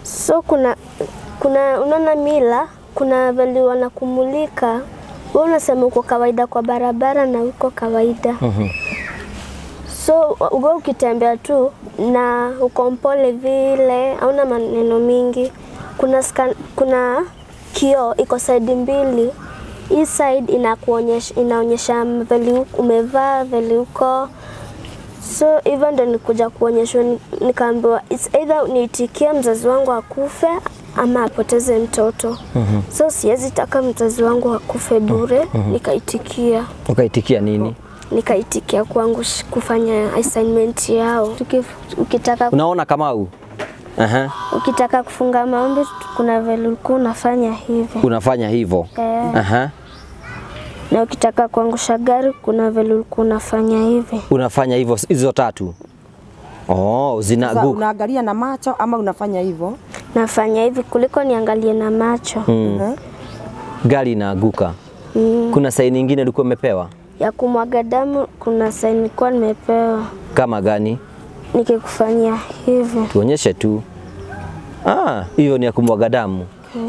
So kuna kuna unaona mila, kuna vile wanakumulika. Wewe unasema uko kawaida kwa barabara na uko kawaida. So ugo ukitembea tu na uko mpole vile, hauna maneno mingi. Kuna scan, kuna kioo iko side mbili. Hii side inakuonyesha inaonyesha vile uko- umevaa vile uko So hivyo ndo nikuja kuonyeshwa, ni- nikaambiwa it's either niitikie mzazi wangu akufe ama apoteze mtoto. So siwezi taka mzazi wangu akufe bure, nikaitikia Ukaitikia nini? nikaitikia kwangu sh- kufanya assignment yao. Tukif- Ukitaka, Unaona Kamau? Aha. ukitaka kufunga maombi kuna vile ulikuwa unafanya hivi Unafanya hivyo. eh, Aha. na ukitaka kuangusha gari kuna vile ulikuwa unafanya hivi. Unafanya hivyo hizo tatu. Oh, Sasa zinaanguka. unaangalia na macho ama unafanya hivyo? Nafanya hivi kuliko niangalie na macho Mhm. Gari inaanguka. mm. Kuna saini nyingine ulikuwa umepewa ya kumwaga damu. Kuna saini nilikuwa nimepewa kama gani? nikikufanyia hivi. Tuonyeshe tu. Ah, hiyo ni ya kumwaga damu.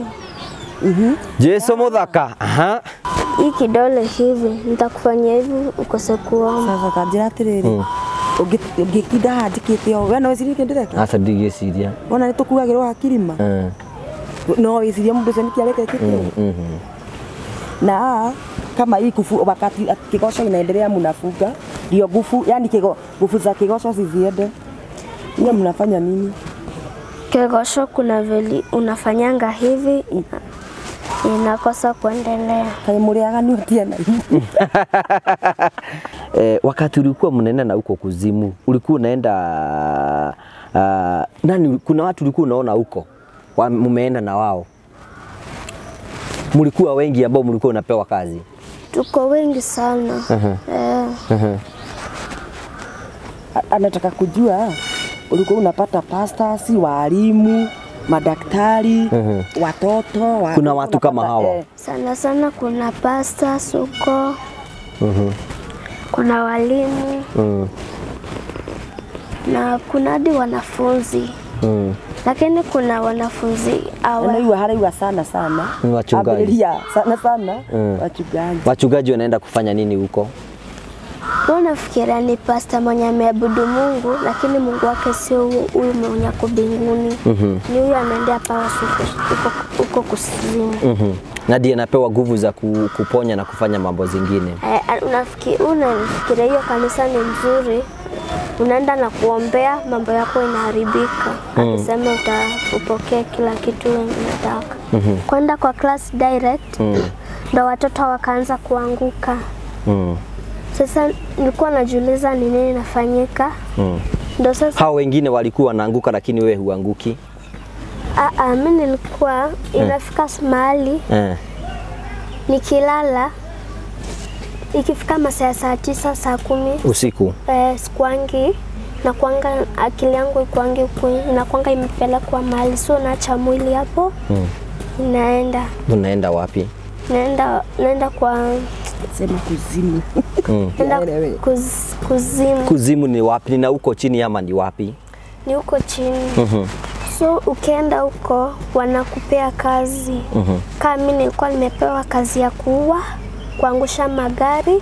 Jesu muthaka. Aha. Hii kidole hivi nitakufanyia hivi ukose kuona. Sasa kanjira atiriri ũngĩtinda handĩkĩte o we no wĩcirie kĩ ndĩreka Asa ndigiciria. wona nĩ tũkuagĩrwo hakirima Eh. no wĩcirie mũndũ ũcio nĩkĩ arekekĩte Mhm. na kama hii kufu wakati kigosho inaendelea mnafunga ndio nguvu yani kigo, nguvu za kigosho ziziende nyie mnafanya nini Kegosho kuna veli unafanyanga hivi ina, inakosa kuendelea. kaĩ mũrĩaga ũtia na inyuĩ Eh, wakati ulikuwa mnaenda na huko kuzimu, ulikuwa unaenda uh, nani, kuna watu ulikuwa unaona huko wa- mumeenda na wao, mlikuwa wengi ambao mlikuwa unapewa kazi Tuko wengi sana eh, A- anataka kujua ulikuwa unapata pastors walimu madaktari watoto wa, Kuna watu kama unapata- hawa? eh, sana sana kuna pasta suko kuna walimu mm. na kuna hadi wanafunzi Mm. lakini kuna wanafunzi awa anaiwa haraiwa sana sana Ni wachungaji. Ambĩrĩria sana sana Mm. wachungaji Wachungaji wanaenda kufanya nini huko? Wewe unafikiria ni pasta mwenye ameabudu Mungu, lakini Mungu wake sio huyu- huyu mwenye ako mbinguni. Ni huyu anaendea pawa huko kuzimu. mm na ndiye anapewa nguvu za ku, kuponya na kufanya mambo zingine. Eh, unafikiri unafikiria hiyo kanisa ni mzuri, unaenda na kuombea, mambo yako inaharibika. Akisema uta upokee kila kitu wewe unataka. Kwenda kwa class direct ndo watoto wakaanza kuanguka. Mm. Sasa nilikuwa najiuliza ni nini inafanyika, Mm. ndo sasa Hao wengine walikuwa wanaanguka, lakini wewe huanguki. Ah, ah, mi nilikuwa inafika mahali Eh. nikilala ikifika masaa ya saa tisa saa kumi Usiku. eh, sikuangi nakuanga akili yangu ikuangi kwe- inakuanga imepelekwa mahali so naacha mwili hapo Mm. naenda Unaenda wapi? naenda naenda kwa sema kuzimu Mm. naenda Yaelewe. kuz, kuzimu Kuzimu ni wapi? Ni na huko chini ama ni wapi? ni huko chini Mhm. so ukienda huko wanakupea kazi Mhm. kama mi nilikuwa nimepewa kazi ya kuua kuangusha magari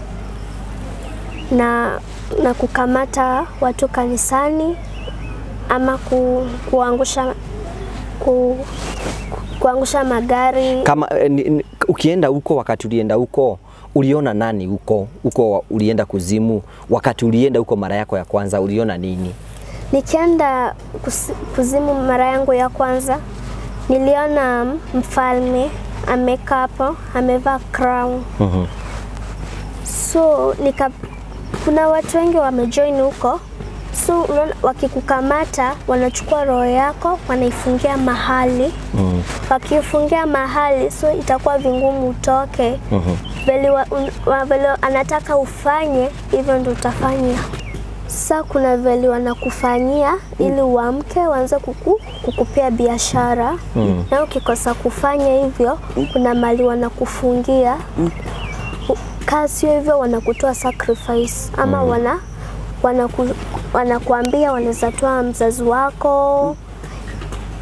na, na kukamata watu kanisani ama ku, kuangusha ku, kuangusha magari Kama eh, ni, ni, ukienda huko, wakati ulienda huko uliona nani huko huko? Ulienda kuzimu, wakati ulienda huko mara yako ya kwanza uliona nini? Nikienda kus- kuzimu mara yangu ya kwanza, niliona mfalme amekaa hapo amevaa crown. Mhm. So nika, kuna watu wengi wamejoin huko, so unaona, wakikukamata wanachukua roho yako wanaifungia mahali Mhm. wakifungia mahali, so itakuwa vingumu utoke. Mhm. Vile wa, un, wa, vile anataka ufanye hivyo ndo utafanya. Sasa kuna vile wanakufanyia ili uamke waanze kuku, kukupea biashara Mm. na ukikosa kufanya hivyo kuna mali wanakufungia U- kaa sio hivyo wanakutoa sacrifice ama wana wanaku, wanakuambia wanaweza toa mzazi wako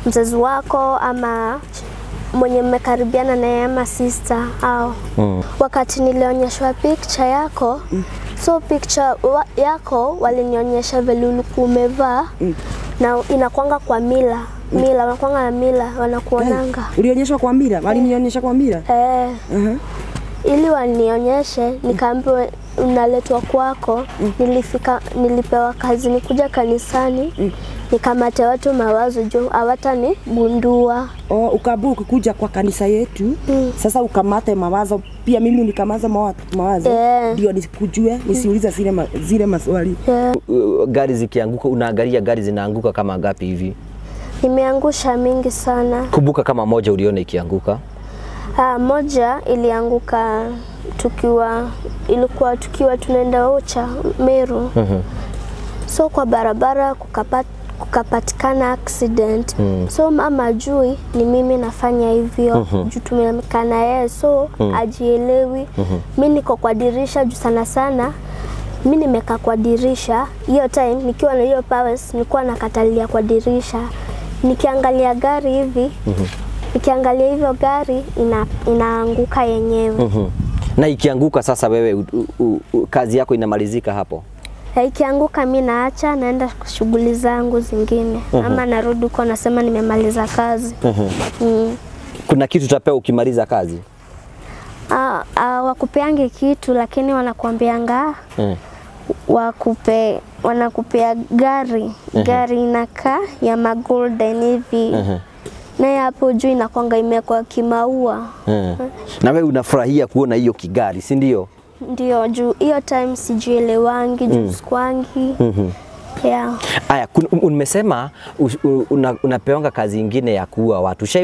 mzazi wako ama mwenye mmekaribiana naye ama sister au Mm. wakati nilionyeshwa picture yako so picture wa, yako walinionyesha vile ulikuwa umevaa na inakwanga kwa mila mila wanakwanga na mila wanakuonanga Ulionyeshwa kwa mira? Walinionyesha kwa mira? eh, Uh-huh. ili wanionyeshe nikaambiwa unaletwa kwako nilifika nilipewa kazi nikuja kanisani nikamate watu mawazo juu hawatanigundua Oh, ukabu ukikuja kwa kanisa yetu Mm. sasa ukamate mawazo pia mimi unikamaza mawa- mawazo Eh. ndio nisikujue nisiulize zile, ma, zile maswali yeah. Uh, Gari zikianguka, unaangalia gari zinaanguka kama ngapi hivi? nimeangusha mingi sana Kumbuka kama moja uliona ikianguka. Ah, moja ilianguka tukiwa ilikuwa tukiwa tunaenda Ocha Meru. Mhm. So kwa barabara kukapat, kukapatikana accident. So mama ajui ni mimi nafanya hivyo juu tumekaa na yeye so ajielewi. Mi niko kwa dirisha juu sana sana mi nimekaa kwa dirisha hiyo time nikiwa na hiyo powers nilikuwa nakatalia kwa dirisha nikiangalia gari hivi nikiangalia hivyo gari ina, inaanguka yenyewe Mhm. Na ikianguka sasa, wewe u, u, u, kazi yako inamalizika hapo. Na ikianguka mi naacha naenda shughuli zangu zingine ama narudi huko nasema nimemaliza kazi mm. Kuna kitu utapewa ukimaliza kazi? ah, ah, wakupeange kitu lakini wanakuambianga Mm. wakupe wanakupea gari gari inakaa ya magolden hivi Mhm. naye hapo juu inakwanga imekwa kimaua Mm. Na wewe unafurahia kuona hiyo kigari, si ndio? ndio juu hiyo time sijuelewangi juu sikwangi Mhm. yeah. Aya, kun- umesema u- u- una, unapeonga kazi ingine ya kuua watu. Ushai